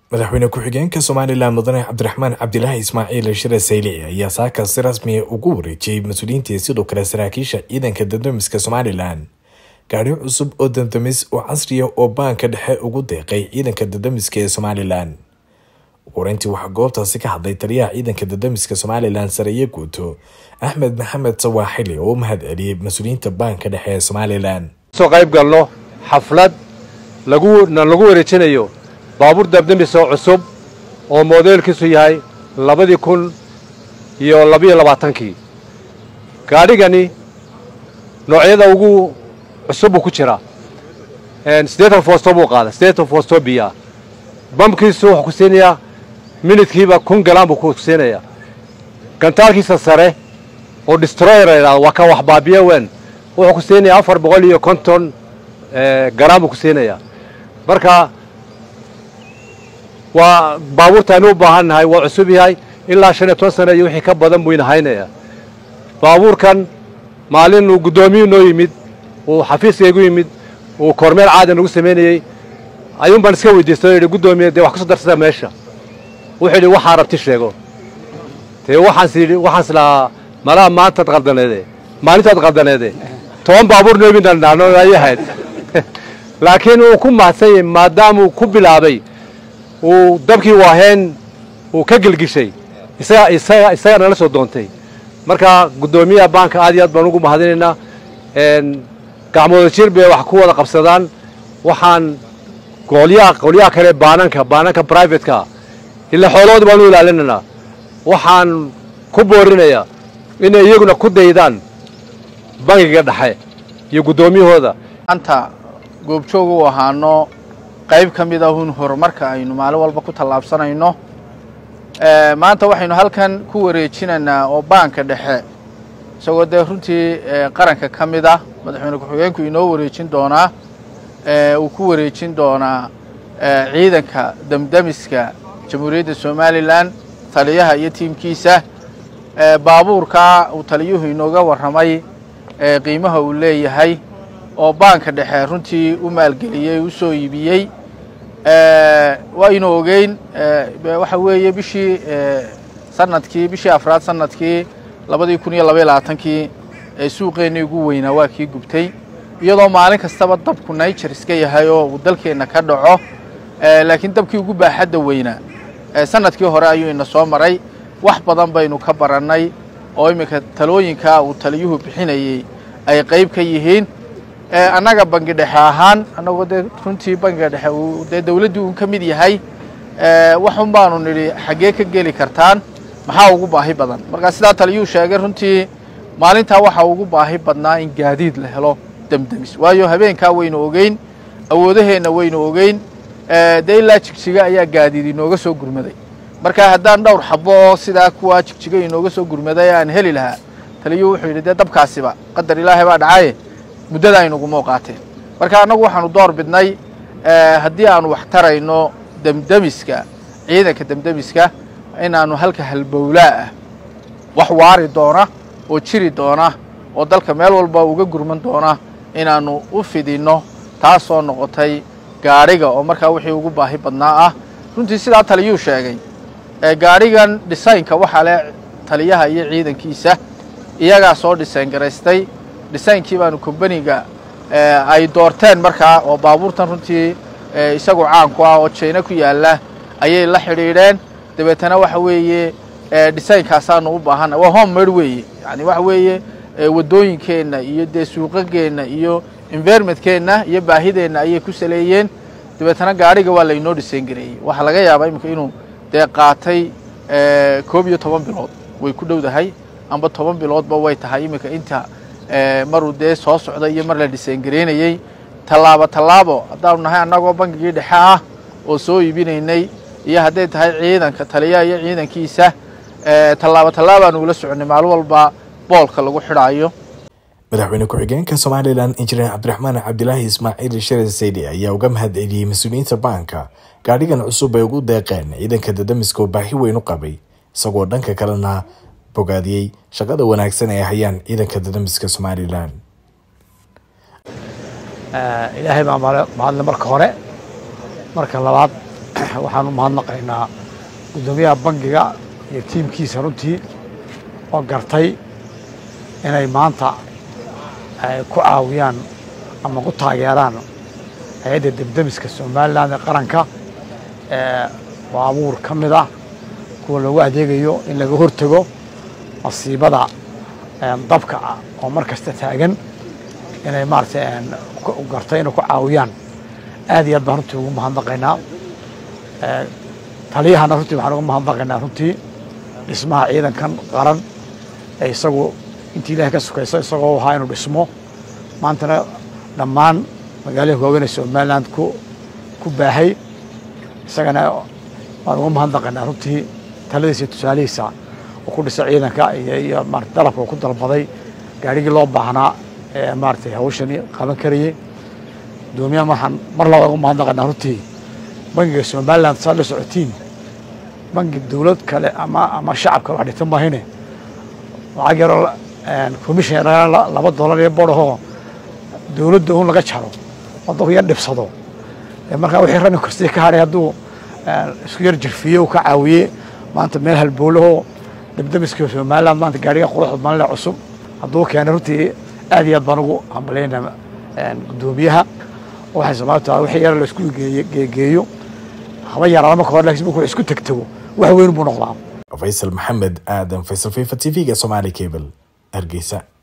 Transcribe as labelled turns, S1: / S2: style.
S1: madaxweyne ku-xigeenka somalilan mudane cabdiraxmaan cabdilaahi ismaaciil shire saylici ayaa saaka si rasmiya ugu wareejiyey mas-uuliyiintii sidoo kale saraakiisha ciidanka dandamiska somalilan gaadhi cusub oo dandamis oo casriya oo baanka dhexe ugu deeqay ciidanka dandamiska ee somalilan wareyntii waxaa goobtaasi ka hadlay taliyaha ciidanka dandamiska somalilan sareeye guuto axmed maxamed sawaaxili oo u mahad celiyey mas-uuliyiinta baanka dhexe ee somalilan
S2: soo qayb galno xaflad laguna lagu wareejinayo baabuur dabdamis oo cusub oo moodeelkiisu yahay labadii kun iyo labiyo labaatankii gaadhigani noocyada ugu cusub buu ku jira siddeetan foosto buu qaada siddeetan foosto biyaa bamkiisu wuxuu ku siinayaa minidkiiba kun galaan buu ku siinayaa gantaalkiisa sare oo destroyer la yidhahdo waa ka wax baabiya weyn wuxuu ku siinayaa afar boqol iyo konton galaan buu ku siinayaa marka waa baabuurtaanu u baahan nahay waa cusub yahay ilaa shan iyo toban sana iyo wixii ka badan buu inahaynaya baabuurkan maalin uu guddoomiyu noo yimid uu xafiiskaygu yimid uu kormeel caadi nagu samaynayey ayuun baan iska weydiistay o yidhi guddoomiye dee wax ka soo darsada meesha wuxuu yidhi waxaa rabti sheego dee waxaans yidhi waxaans lahaa malaha maantaad qaldaneede maalintaad qaldaneede toban baabuur noo yimid aan ay ahayd laakiin uu ku mahadsan yahay maadaamuu ku bilaabay uu dabkii waaheen uu ka gelgishay isaga isaga isaga nala soo doontay marka guddoomiyaha baanka aad iyo aad baan ugu mahadinaynaa gacmooda jir bay wax ku wada qabsadaan waxaan qolyaha qolyaha kale baananka baananka brivatka ilaa xoolahooda baan u ilaalinaynaa waxaan ku boorinayaa inay iyaguna ku daydaan bangiga dhexe iyo guddoomiyahooda
S3: anta goobjoog u ahaano qayb ka mid ahun horumarka aynu maalin walba ku tallaabsanayno maanta waxaynu halkan ku wareejinaynaa oo baanka dhexe isagoo dee runtii qaranka ka mid ah madaxweyne ku-xigeenku inoo wareejin doonaa uu ku wareejin doonaa ciidanka damdamiska jamhuuriyadda somalilan taliyaha iyo tiimkiisa baabuurkaa uu taliyuhu inooga warramay qiimaha uu leeyahay oo baanka dhexe runtii u maalgeliyey u soo iibiyey waynu ogeyn waxa weeye bishii sanadkii bishii afraad sanadkii labadii kun iyo labaiyo labaatankii ee suuqeennii ugu weynaa waa kii gubtay iyadoo maalin kastaba dabku niger iska yahay oo uu dalkeenna ka dhaco laakiin dabkii ugu baaxadda weynaa sanadkii hore ayuu ina soo maray wax badan baynu ka barannay oo iminka talooyinkaa uu taliyuhu bixinayey ay qayb ka yihiin annaga bangi dhexe ahaan annagoo dee runtii bangiga dhexe uu dee dawladdii uun ka mid yahay waxun baanu nidhi xaggee ka geli kartaan maxaa ugu baahi badan markaa sidaa taliyuu sheegay runtii maalintaa waxaa ugu baahi badnaa in gaadiid la helo demdemis waayo habeenkaa waynu ogeyn awoodaheenna waynu ogeyn dee ilaa jigjiga ayaa gaadiid inooga soo gurmaday marka haddaan dhowr xabo oo sidaa kuwaa jigjiga inooga soo gurmaday aan heli lahaa taliyuu wuxuu yidhi dee dabkaasiba qadar ilaahay baa dhacaye muddada aynuguma qaateen marka annagu waxaanu door bidnay haddii aanu wax tarayno demdemiska ciidanka demdemiska inaannu halka halbowlaa ah wax waari doona oo jiri doona oo dalka meel walba uga gurman doona inaannu u fidinno taasoo noqotay gaadhiga oo markaa wixii ugu baahi badnaa ah runtii sidaa taliyuu sheegay gaadhigan dhisaynka waxaa leh taliyaha iyo ciidankiisa iyagaa soo dhisayn garaystay dhisaynkii baanu kombaniga ay doorteen markaa oo baabuurtan runtii isagu caanku ah oo jayna ku yaalla ayay la xidhiidheen dabeetana waxa weeye dhisaynkaasaanu u baahanna waa homemade weeye yani waxa weeye waddooyinkeenna iyo dee suuqageenna iyo environmentkeenna iyo baahideenna ayay ku saleeyeen dabeetana gaadhiga waa laynoo dhisayn gareeyey waxaa laga yaabaa iminka inuu dee qaatay koob iyo toban bilood way ku dhowdahay amba toban biloodba way tahay iminka inta maruu dee soo socda iyo mar la dhisaangaraynayey tallaabo tallaabo haddaanu nahay annagoo bangigii dhexe ah oo soo iibinaynay iyo hadday tahay ciidanka taliyaha iyo ciidankiisa tallaabo tallaabaanu ula soconnay maalin walba boolka lagu xidhaayo
S1: madaxweyne ku-xigeenka somalilan injineer cabdiraxmaan cabdilaahi ismaaciil shire saydi ayaa uga mahad celiyey mas-uuliyiinta baanka gaadhigan cusub ay ugu deeqeen ciidanka dadamiska oo baahi weyn u qabay isagoo dhanka kalena bogaadiyey shaqada wanaagsan ay hayaan ciidanka dadamiska somalilan
S4: ilaahay baa mahadle marka hore marka labaad waxaan u mahadnaqaynaa guddoomiyaha bangiga iyo tiimkiisa runtii oo gartay inay maanta ay ku caawiyaan ama ku taageeraan hay-adda debdemiska somalilan ee qaranka ee baabuur ka mid ah kuwa lagu adeegayo in laga hortago masiibada dabka ah oo mar kasta taagan inay maaragtay gartay inay ku caawiyaan aad iyo aad baan runtii ugu mahadnaqaynaa taliyahana runtii waxaan uga mahadnaqaynaa runtii dhismaha ciidankan qaran ee isagu intii ilahay ka sukayso isagoo ahaa inuu dhismo maantana dhammaan magaalada waaweyn ee somaliland ku ku baahay isagana waan uga mahadnaqaynaa runtii taladiisa iyo tusaalihiisa oo ku dhisa ciidanka iyo iyo maarata dalabka ku dalbaday gaarigii loo baahnaa ee maaragtay hawshani qaban karayey guddoomiyahan waxaan mar laba uga mahadnaqaynaa runtii bangiga somaliland saad la socotiin bangi dowlad kale ama ama shacab kale wax dhigta maahine lacag yaroo commission laba dollar iyo bodhahoo dowladda un laga jaro waddanku yar dhibsado markaa wixii rani kastii ka hadhay hadduu isku yar jirfiye uu ka caawiye maanta meel halboolahoo debdemiska somaliland maanta gaariga quruxda malinle cusub hadduu keenay runtii aad iyo aad baan ugu hambalyaynaa guddoomiyaha waxay sababta tahay wixii yar la isku geegeeyo haba yaraada marka hore laakiin markuu isku tegtago wax weyn buu noqdaa
S1: faysal maxamed aadan faysal fifa t v-ga somaali cable hargeysa